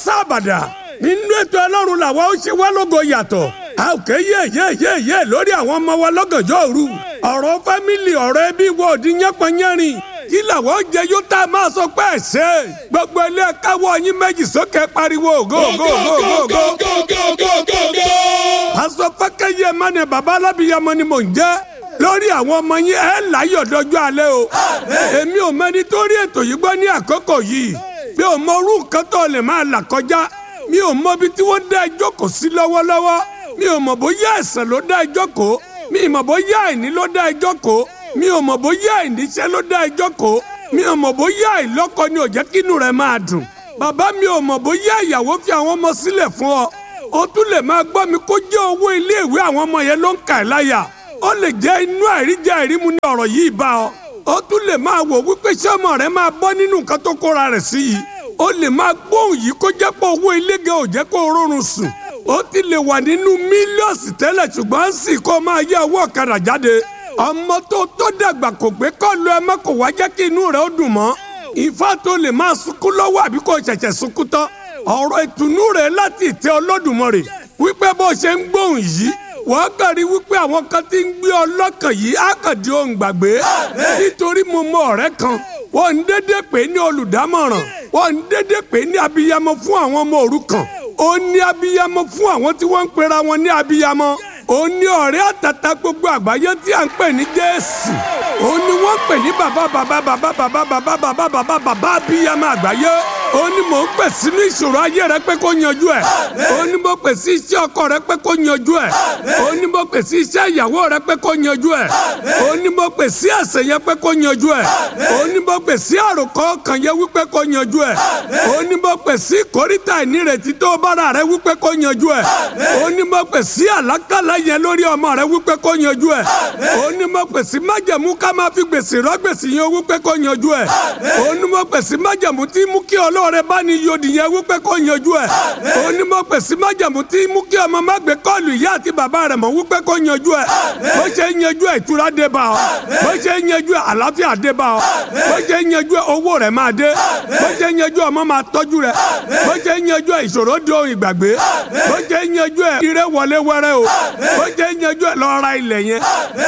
sábàdà nínú ètò ọlọ́run làwa ó ṣe wá lógo yàtọ̀ a ò ké yé yé yé yé lórí àwọn ọmọ wa lọ́gànjọ́ òru ọ̀rọ̀ fámìlì ọ̀rọ̀ ẹbí wo òdi yánpọnyánrin kí làwọn jẹ yóò tá a máa sọ pé ẹ ṣe gbogbo ilé káwọ́ yín méjì sókè pariwo go go go go go. pásọ fákẹ́yẹ mọ́ni bàbá alábìyamọ ni mò ń jẹ́ lórí àwọn ọmọ yín ẹ láyọ̀ dọjọ́ alẹ́ o èmi ò mẹ́ni tó rí ètò yìí gbọ́ ní àkókò yìí mi ò mọ orú nǹkan tó lè máa là kọjá mi ò mọ ibi tí wọ́n dá ẹjọ́ kò sí lọ́wọ́lọ́wọ́ mi ò mọ̀ bóyá ẹ̀ṣẹ̀ ló dá ẹjọ́ kò mi ò mọ̀ bóyá àìní ló dá ẹjọ́ kò mi ò mọ̀ bóyá àìníṣẹ́ ló dá ẹjọ́ kò mi ò mọ̀ bóyá àìlọ́kọ ni ò jẹ́ kínú rẹ̀ máa dùn bàbá mi ò mọ̀ bóyá ìyàwó fi àwọn ọmọ sílẹ̀ fún ọ o tún lè máa gbọ́ mi kó jẹ́ owó iléèwé àwọn ọmọ yẹn ló ń kà ẹ́ láyà ó lè jẹ́ inú àìríjẹ àìrímu ní ọ̀rọ̀ yìí bá ọ ó tún lè máa wò wípé ṣé ọmọ rẹ máa bọ́ nínú nǹkan tó kóra rẹ̀ sí yìí ó lè máa gbóhùn yìí kó jẹ́ pé owó ilége ò jẹ́ kó rọrùn sùn ó ti lè wà nínú mílíọ̀sì tẹ́lẹ̀ ṣùgbọ́n sì kó máa yẹ owó ọ̀kadà jáde ọmọ tó tó dàgbà kò gbé kọ́lu ẹ má kò wá jẹ́ kí inú rẹ̀ ó dùn mọ́ ìfá tó lè máa sunkún lọ́wọ́ àbí kò ṣẹ̀ṣẹ̀ sunkún tán ọ̀rọ̀ ìtùnú rẹ̀ láti ìtẹ́ Olódùmarè wípé bó ṣe ń gbóhùn yìí wọ́n kàn rí wípé àwọn kan ti ń gbé ọlọ́kàn yìí á kàn di ohun gbàgbé nítorí mo mọ ọ̀rẹ́ kan wọ́n ń dédé pè ní olùdámọ̀ràn wọ́n ń dédé pè ní abiyamọ fún àwọn ọmọ òrukàn ó ní abiyamọ fún àwọn tí wọ́n ń pera wọn ní abiyamọ ó ní ọ̀rẹ́ àtàtà gbogbo àgbáyé tí à ń pè ní Jésù ó ní wọ́n pè ní bàbá bàbá bàbá bàbá bàbá bàbá bàbá bàbá abiyamọ àgbáyé ó ní mò ń pè sínú ìṣòro ayé rẹ pé kó yanjú ẹ ó ní mo pè sí iṣẹ́ ọkọ rẹ pé kó yanjú ẹ ó ní mo pè sí iṣẹ́ ìyàwó rẹ pé kó yanjú ẹ ó ní mo pè sí ẹ̀ṣẹ̀ yẹn pé kó yanjú ẹ ó ní mo pè sí àròkọ kan yẹn wípé kó yanjú ẹ ó ní mo pè sí kòríta ìnírètí tó bára rẹ wípé kó yanjú ẹ ó ní mo pè sí àlákàlà yẹn lórí ọmọ rẹ wípé kó yanjú ẹ ó ní mo pè sí májẹ̀mú ká máa fi gbèsè rọ gbèsè yẹn wípé kó yanjú ẹ ó ní mo pè sí májẹ̀mú tí mú kí ọlọ́run bá ní yodi yẹn wípé kó yanjú ẹ ó ní mo pè sí májẹ̀mú tí mú kí ọmọ má gbé kọ́ọ̀lù ìyá àti bàbá rẹ̀ mọ̀ wípé kó yanjú ẹ bó ṣe ń yanjú ẹ ìtura dé bá ọ bó ṣe ń yanjú ẹ àlàáfíà dé bá ọ bó ṣe ń yanjú ẹ owó rẹ̀ máa dé bó ṣe ń yanjú ọmọ máa tọ́jú rẹ̀ bó ṣe ń yanjú ẹ ìṣòro di ohun ìgbàgbé bó ṣe ń yanjú ẹ ire wọlé wẹrẹ o bó ṣe ń yanjú ẹ lọ ra ilẹ̀ yẹn